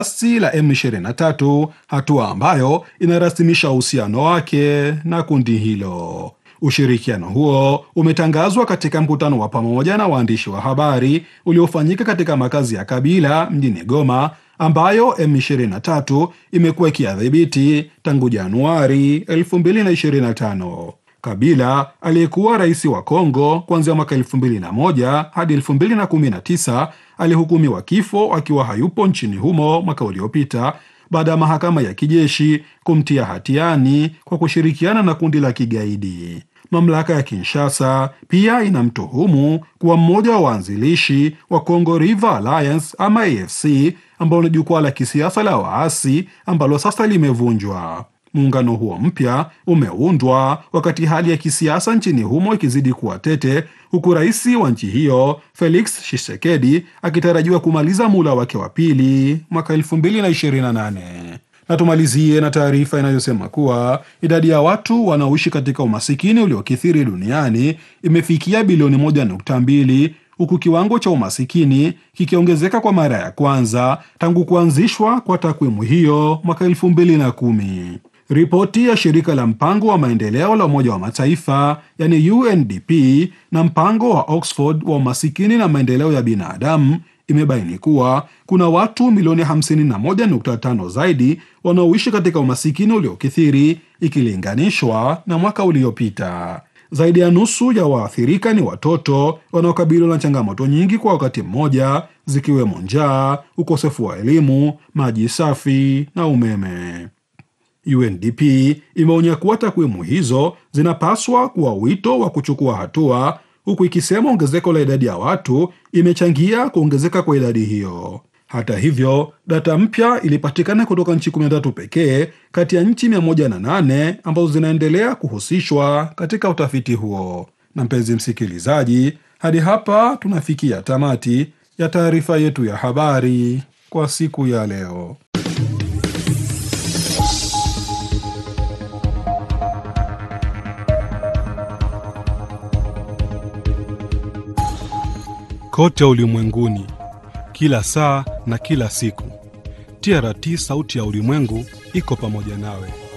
si la M23, hatua ambayo inarasimisha uhusiano wake na kundi hilo. Ushirikiano huo umetangazwa katika mkutano wa pamoja na waandishi wa habari uliofanyika katika makazi ya Kabila mjini Goma, ambayo M23 imekuwa ikiadhibiti tangu Januari 2025. Kabila aliyekuwa rais wa Kongo kuanzia mwaka 2001 hadi 2019 alihukumiwa kifo akiwa hayupo nchini humo mwaka uliopita baada ya mahakama ya kijeshi kumtia hatiani kwa kushirikiana na kundi la kigaidi. Mamlaka ya Kinshasa pia inamtuhumu kuwa mmoja wa waanzilishi wa Congo River Alliance ama AFC, ambalo ni jukwaa la kisiasa la waasi ambalo sasa limevunjwa. Muungano huo mpya umeundwa wakati hali ya kisiasa nchini humo ikizidi kuwa tete, huku rais wa nchi hiyo Felix Tshisekedi akitarajiwa kumaliza muhula wake wa pili mwaka 2028. Na tumalizie na taarifa inayosema kuwa idadi ya watu wanaoishi katika umasikini uliokithiri duniani imefikia bilioni 1.2 huku kiwango cha umasikini kikiongezeka kwa mara ya kwanza tangu kuanzishwa kwa takwimu hiyo mwaka 2010. Ripoti ya shirika la mpango wa maendeleo la Umoja wa Mataifa yani UNDP na mpango wa Oxford wa umasikini na maendeleo ya binadamu imebaini kuwa kuna watu milioni 51.5 zaidi wanaoishi katika umasikini uliokithiri ikilinganishwa na mwaka uliopita. Zaidi ya nusu ya waathirika ni watoto wanaokabiliwa na changamoto nyingi kwa wakati mmoja, zikiwemo njaa, ukosefu wa elimu, maji safi na umeme. UNDP imeonya kuwa takwimu hizo zinapaswa kuwa wito wa kuchukua hatua, huku ikisema ongezeko la idadi ya watu imechangia kuongezeka kwa idadi hiyo. Hata hivyo, data mpya ilipatikana kutoka nchi 13 pekee kati ya nchi 108 ambazo zinaendelea kuhusishwa katika utafiti huo. Na mpenzi msikilizaji, hadi hapa tunafikia tamati ya taarifa yetu ya habari kwa siku ya leo. Kote ulimwenguni, kila saa na kila siku, TRT sauti ya ulimwengu iko pamoja nawe.